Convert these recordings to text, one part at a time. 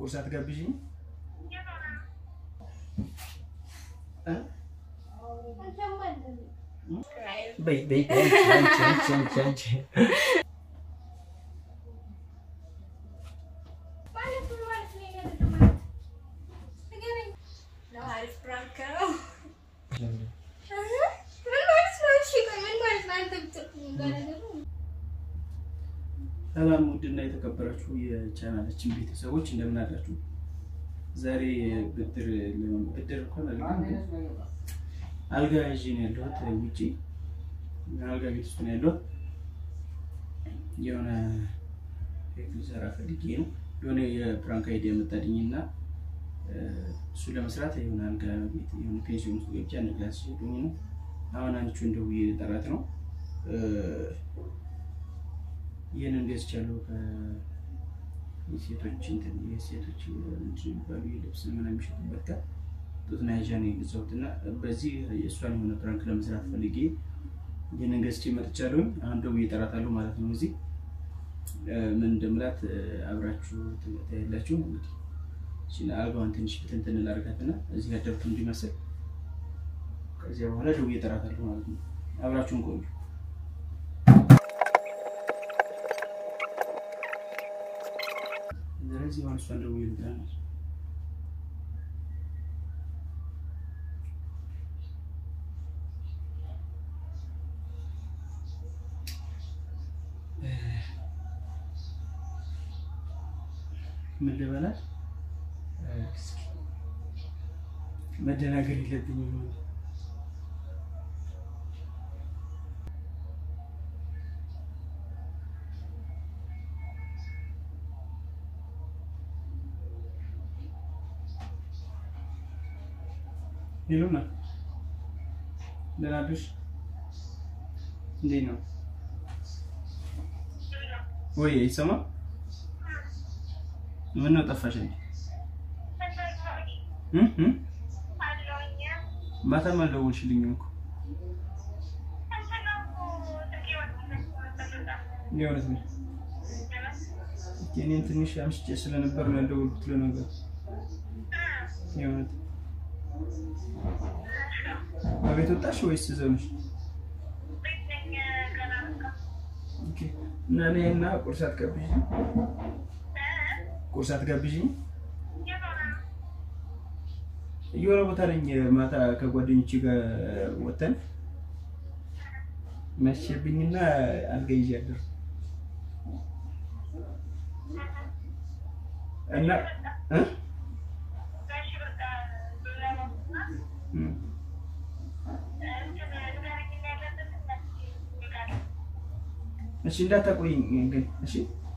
ቁርስ አትጋብዥኝ? እ? በይ በይ በይ አንቺ አንቺ አንቺ አንቺ ሰላም ውድና የተከበራችሁ የቻናላችን ቤተሰቦች እንደምን አላችሁ? ዛሬ ብድር ብድር እንኳን አልልም፣ አልጋ ይዤ ነው ያለሁት ውጪ አልጋ ቤት ውስጥ ነው ያለሁት። የሆነ ኬክ ልሰራ ፈልጌ ነው የሆነ የፕራንክ አይዲያ መጣልኝ እና እሱ ለመስራት የሆነ አልጋ ቤት የሆነ ፔንሲዮን ውስጥ ገብቼ አንድ ክላስ ሄዱኝ ነው አሁን አንቺ እንደውዬ ጠራት ነው ይህንን ገዝቻለሁ ከሴቶች እንትን የሴቶች የሚባሉ የልብስ ምናምን የሚሸጡበት ጋር ጡት መያዣ ነው የገዛሁት እና በዚህ የእሷን የሆነ ፕራንክ ለመስራት ፈልጌ ይህንን ገዝቼ መጥቻለሁኝ። አሁን ደውዬ እጠራታለሁ ማለት ነው። እዚህ ምን እንደምላት አብራችሁ ታያላችሁ። እንግዲህ እሺ፣ አልጋዋን ትንሽ ብትንትን ላድርጋትና እዚህ ያደርኩ እንዲመስል ከዚያ በኋላ ደውዬ እጠራታለሁ ማለት ነው። አብራችሁን ቆዩ። ስለዚህ አሁን እሷን ደውዬ ልጥራናል። ምን ልበላት? እስኪ መደናገር የለብኝም ማለት ሄሎና ደህና አደርሽ? እንዴት ነው ወይ? አይሰማም? ምን ነው ጠፋሽ እንዴ? ማታም አልደወልሽልኝም እኮ የእውነት ነው። እኔን ትንሽ አምሽቼ ስለነበር ነው ያልደወልኩት ለነገሩ የእውነት በቤት ወጣሽ ወይስ እዛው ነሽ? እና እኔ እና ቁርስ አትጋብዥኝ? ቁርስ አትጋብዥኝ? የሆነ ቦታ ነኝ። ማታ ከጓደኞቼ ጋር ወተን መሸብኝና አልጋ ይዤ አደርኩ እና እ እሺ እንዳታቆይኝ ግን እሺ።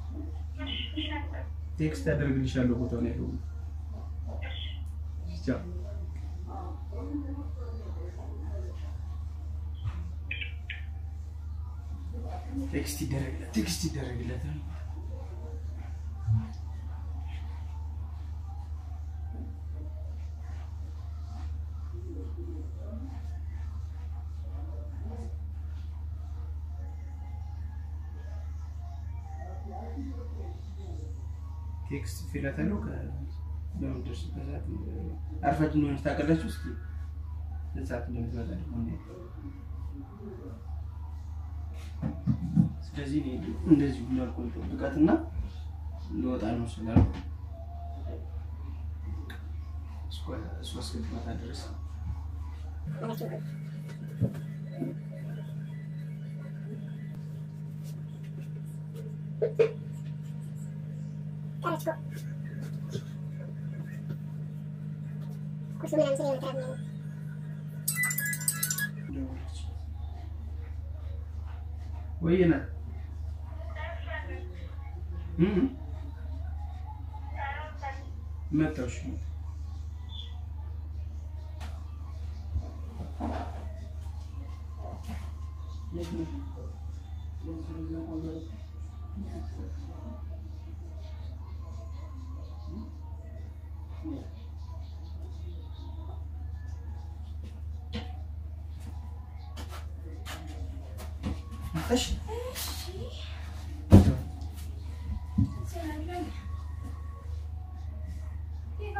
ቴክስት አደርግልሻለሁ ቦታውን ያለው ቻው። ቴክስት ይደረግለት ቴክስት ይደረግለት ቴክስት ፊላት አለው በምንደርስበት ሰዓት አርፋጅ እንደሆነች ታውቃላችሁ። እስኪ ሰዓት እንደምትመጣ ስለዚህ እንደዚህ እንዳልኩ ጠብቃትና ልወጣ ነው ስላልኩ እሷ እስክትመጣ ድረስ ወይና መጣሽ መጣሽ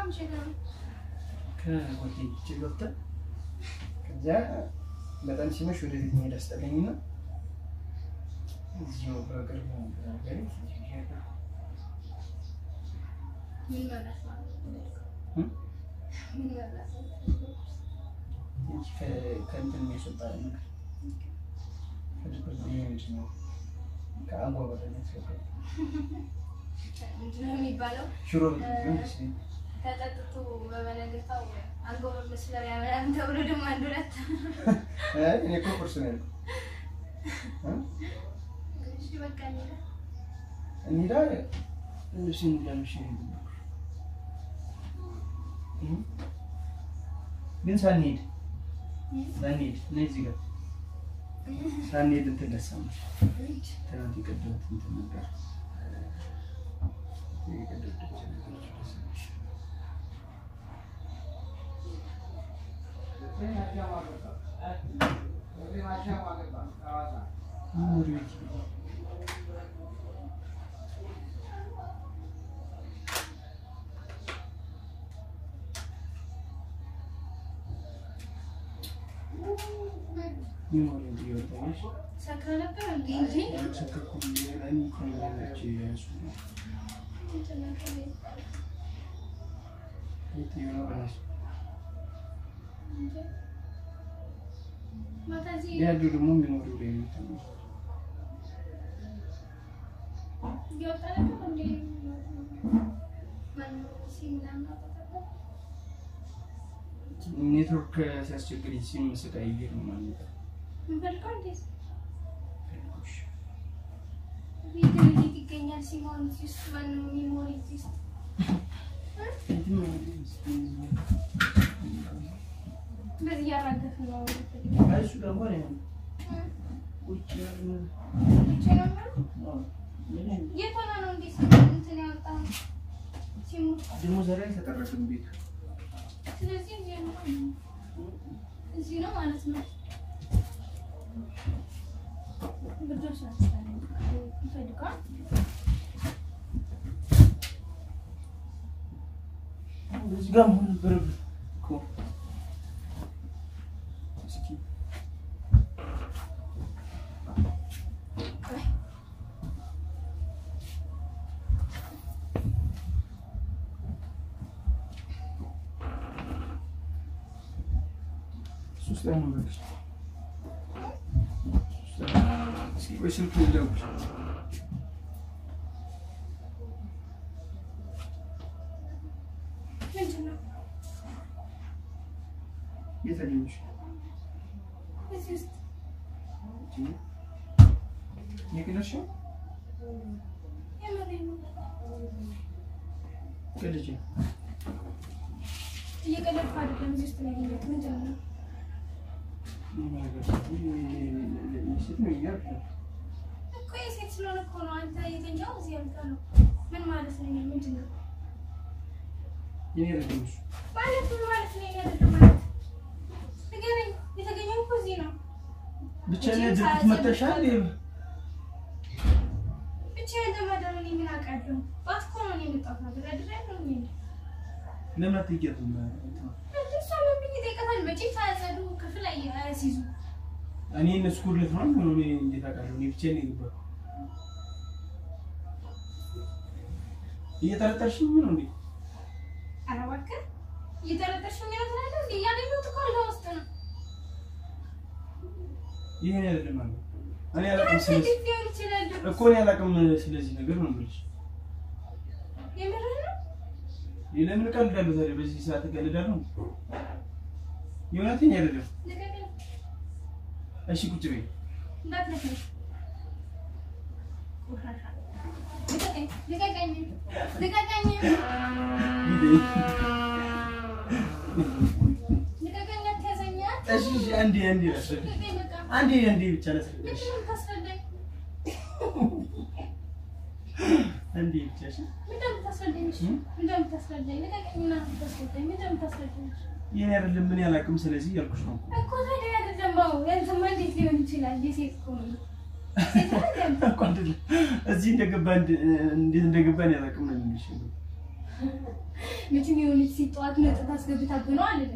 ከጓደኞቼ ገብተን ከዚያ በጣም ሲመሽ ወደ ቤት መሄድ አስጠላኝና እዚሁ በቅርቡ ሀገሬ ከእንትን የሚያስወጣ ነገር ከድብርት ምንድን ነው ከአጓጓ የሚያስወጣ ምንድነው የሚባለው? ሽሮ ቢሆን ደስ ይለኛል። ተጠጥቶ በበነገታው አንጎበር መስለሪያ ምናምን ተብሎ ደግሞ አንድ ሁለት አይ እኔ እኮ ቁርስ ነው ያልኩት። እሺ በቃ እንሂድ። እንሂዳ ልብስን ለምሽ ግን ሳንሄድ ሳንሄድ እኔ እዚህ ጋር ሳንሄድ እንትን ለሳመሽ ትናንት የቀደሙት እንትን ነበር የቀደሙት ነገሮች ለሳመሽ ወደ ቤት ሚሞሪ እንዲወጣሽ ሰክረ ነበር እንዴ? እንጂ ያልሰከኩም እኔ ከሌሎች ያሱ ነው የትኛው ነው ራሱ ማታ እዚህ ያለው ደግሞ ሚሞሪው ላይ ነው የምትለው። እየወጣ ነበር እንዴ? ማነው ሲም ምናምን አውጥተህ? ኔትወርክ ሲያስቸግረኝ ሲም ስቃይ ነው ማለት ነው። የምፈልገው እንዴት ፈልጎሽ ቪዲዮ እንዴት ይገኛል? ሲሞን እዚህ ውስጥ ማነው ሚሞሪ እዚህ ውስጥ እንደዚህ እያራገፍን ነው የምፈልገው። እሱ ደግሞ ነው ውጭ ብቻ ነው የሚሆነው? የት ሆነ ነው እንዴት እንትን ያወጣው ሲሙ? ደግሞ ዛሬ አልተጠረቅም ቤቱ ስለዚህ እዚህ ነው እዚህ ነው ማለት ነው። ብርዶች ናቸው ይፈልገዋል። እዚህ ጋር መሆን ነበረብህ እኮ እስኪ ሶስት ላይ ነው በቃ ሶስት ላይ እስኪ ወይ ስልክ ልደውል ምንድን ነው የት አገኘሽ? እዚህ ውስጥ የቀለድሽው የምሬን ነው። ቀልጅ ነው። እየቀለድኩ አይደለም። እዚህ ውስጥ ነው ያገኘሁት። ምንድን ነው ሴት ነው እያልኩ ነው። እኮ የሴት ስለሆነ እኮ ነው። አንተ የተኛው እዚህ ያልከ ነው። ምን ማለት ነው? ይሄ ምንድን ነው የኔ አይደለም እሱ። ማለት ምን ማለት ነው? ይሄ አይደለም ማለት ንገረኝ። የተገኘው እኮ እዚህ ነው። ብቻ እኔ ድርጊት መተሻል ብቻ ያለማደር እኔ ምን አውቃለሁ? ጠዋት እኮ ነው እኔ የመጣሁት ነገር አድሬያለሁ እኔ ለምን አትይቂያትም? እሷ ምን ብዬ እጠይቃታለሁ? መቼም ሳያጸዱ ክፍል አይ- አያስይዙ እኔ እነሱ ጉድለት ነው ነው እኔ እንዴት አውቃለሁ? እኔ ብቻዬን ነው የገባሁት። እየጠረጠርሽኝ ነው እንዴ? ኧረ እባክህ እየጠረጠርሽኝ ነው ትላለህ እንዴ? ያገኘሁት እኮ አልጋ ውስጥ ነው። ይሄን አይደለም ማለት እኔ አላውቅም። ስለዚህ እንዴት ሊሆን ይችላል? እኮ እኔ አላውቅም ስለዚህ ነገር ነው የምልሽ። የምርህ ነው? ለምን እቀልዳለሁ ታዲያ? በዚህ ሰዓት እቀልዳለሁ? የእውነቴን አይደለም። ልቀቀኝ፣ እሺ ቁጭ በይ። እንዳትነካኝ። ቆሻሻ። ልቀቀኝ፣ ልቀቀኝ፣ ልቀቀኝ፣ ልቀቀኝ፣ አትያዘኝ፣ እሺ እሺ፣ አንዴ አንዴ ላስረዳሽ። ልቀቀኝ፣ በቃ። አንዴ አንዴ ብቻ ላስረዳሽ። ምንድን ነው የምታስረዳኝ? አንዴ ብቻ እሺ። ምንድን ነው የምታስረዳኝ? እሺ፣ ምንድን ነው የምታስረዳኝ? ልቀቀኝ እና የምታስረዳኝ ምንድን ነው የምታስረዳኝ? ይሄን አይደለም ምን ያላውቅም። ስለዚህ ያልኩሽ ነው። እኮ ታዲያ አይደለም ባው ያንተማ እንዴት ሊሆን ይችላል? የሴት እኮ ነው። ሴት አይደለም። እኮ አይደለም እዚህ እንደገባ እንዴት እንደገባን ያላውቅም ነው የሚልሽ። መቼም የሆነች ሴት ጠዋት መጠጥ አስገብታብህ ነው አለ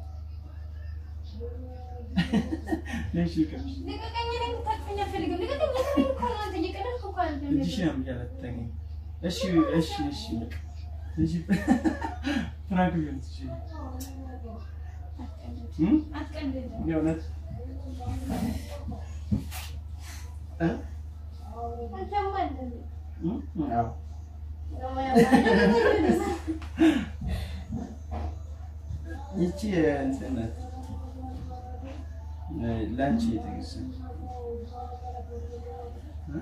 እሺ ይቅርሽ። ልቀቀኝ እኔ የምታቅፈኝ አልፈልግም ልቀቀኝ ልቀቀኝ እኮ ነው አንተ እየቀለድክ እኮ አይደለም እጅሽን ያምሻል አትጠጊኝ። እሺ እሺ እሺ በቃ እሺ ፍራንክ ቢሆን እሺ እም አትቀልድ የእውነት እ አንተማ አይደለም እም አዎ ይቺ እንትን ናት እ ላንቺ የተገዛች እ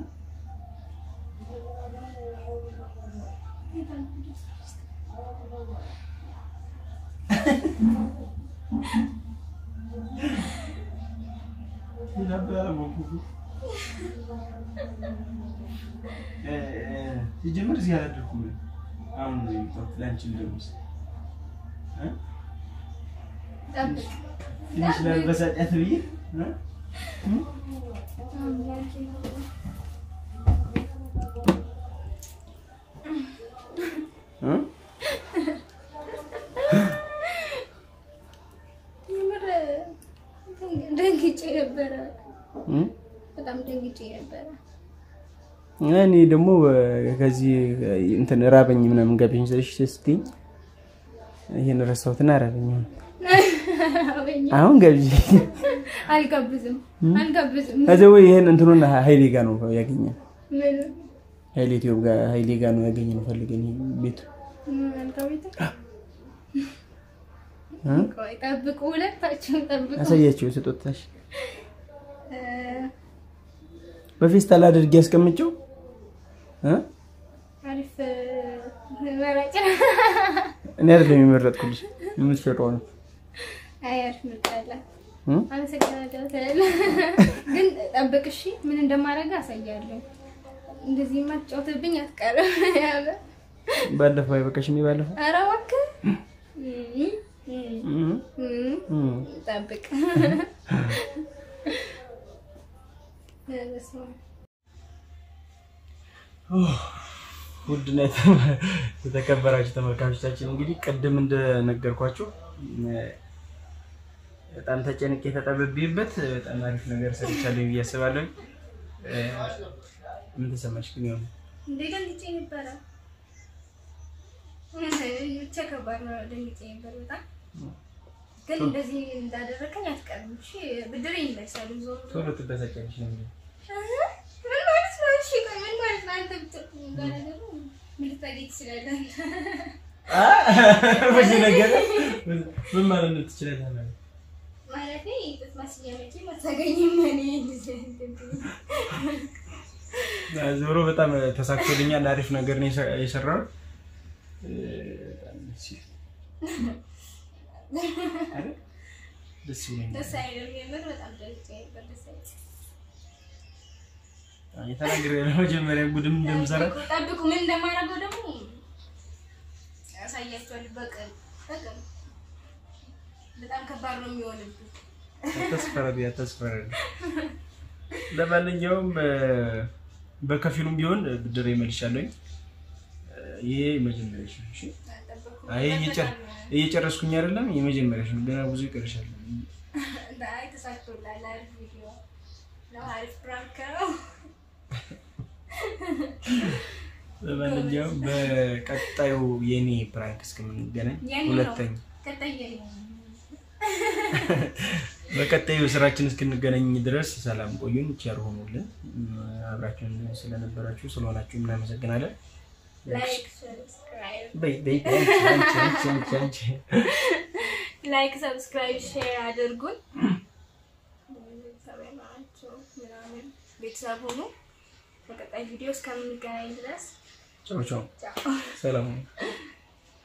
ነበር ሞኩ እ እ ሲጀምር እዚህ አላደርኩም። አሁን ነው የመጣሁት ላንቺ ልደውስ እ ጠብቅ ትንሽ ላበሳጫት ብዬ እ እም እ የምር ደንግጬ ነበረ እም በጣም ደንግጬ ነበረ እኔ ደግሞ ከዚህ እንትን ራበኝ ምናምን ጋብዥኝ ስልሽ ስትይኝ ይሄን ረሳሁትና ራበኝ። ወይኔ አሁን ጋብዥኝ። አልጋብዝም አልጋብዝም ከዚያ ወይ ይሄን እንትኑን ሀይሌ ጋር ነው ያገኘን። ምን ሀይሌ ኢትዮፕ ጋር ሀይሌ ጋር ነው ያገኘን ፈልገን ይሄ ቤቱ አልጋቤት እ? ቆይ ጠብቁ ሁለታችሁም ጠብቁ አሳያቸው ስጦታሽ እ፣ በፌስታል አድርጌ ያስቀምጨው እ? አሪፍ መራጭ እኔ አይደለም የመረጥኩልሽ የምትሸጠው ነው አይ አሪፍ ምርጫ አለ እ? አመሰግናለሁ ትላለህ ግን ጠብቅ እሺ ምን እንደማደርግ አሳያለሁ እንደዚህ ማትጫወትብኝ አትቀርም ያለ ባለፈው አይበቃሽም? ባለፈው ኧረ እባክህ እም፣ እም፣ እ? እም፣ እ? ጠብቅ በስመ አብ። ውድና የተ- የተከበራችሁ ተመልካቾቻችን እንግዲህ ቅድም እንደነገርኳችሁ እ፣ በጣም ተጨንቄ ተጠብቤበት በጣም አሪፍ ነገር ሰርቻለሁ ብዬ አስባለሁ። እ፣ ምን ተሰማሽ ግን? የሆነ እንዴ ደንግጬ ነበረ። ብቻ ከባድ ነው። ደንግጬ ነበር በጣም ግን እንደዚህ እንዳደረከኝ አትቀርም። እሺ ብድር ይመልሳሉ። ዞሮ ዞሮ ቶሎ ትበሳጫለሽ ነው እንግዲህ አህ፣ ምን ማለት ነው? እሺ ቆይ ምን ማለት ነው? አንተ ብትል እንዳነገሩ ምን ልታገኝ ትችላለህ? በዚህ ነገር ምን ማለት ነው ትችላለህ? ማለቴ ጥጥ ማስያ መቼም አታገኝም። እኔ እንደዚህ እንትን ዞሮ በጣም ተሳክቶልኛል። አሪፍ ነገር ነው የሰ- የሰራሁት። እ፣ በጣም ደስ ይላል። አይደል? ደስ ይለኛል። ደስ አይልም። የምር በጣም ደንግጬ ነበር። ደስ አይልም። የተናገረ ለመጀመሪያ ጉድም እንደምሰራ ጠብቁ ጠብቁ። ምን እንደማደርገው ደግሞ ያሳያቸዋል። በቀን በቀን በጣም ከባድ ነው የሚሆንብህ። አታስፈረድ አታስፈረድ። ለማንኛውም እ፣ በከፊሉም ቢሆን ብድር ይመልሻለኝ። ይሄ መጀመሪያሽ ነው። እሺ ጠብቁ። አይ እየጨ- እየጨረስኩኝ አይደለም፣ የመጀመሪያሽ ነው። ገና ብዙ ይቀርሻል። አይ ተሳክቶላል። አሪፍ ቪዲዮ ነው። አሪፍ ፕራንክ ነው። ለማንኛውም በቀጣዩ የኔ ፕራንክ እስከምንገናኝ የኔ ነው። ሁለተኛ ቀጣይ የኔ በቀጣዩ ስራችን እስክንገናኝ ድረስ ሰላም ቆዩን፣ ቸር ሆኑልን። አብራችሁን ስለነበራችሁ ስለሆናችሁ እናመሰግናለን። ላይክ፣ ሰብስክራይብ በይ በይ በይ፣ አንቺ አንቺ አንቺ አንቺ ላይክ፣ ሰብስክራይብ፣ ሼር አድርጉን። ቤተሰብ ናቸው ምናምን ቤተሰብ ሁኑ። በቀጣይ ቪዲዮ እስከምንገናኝ ድረስ ቻው ቻው፣ ቻው። ሰላም ሁኑ።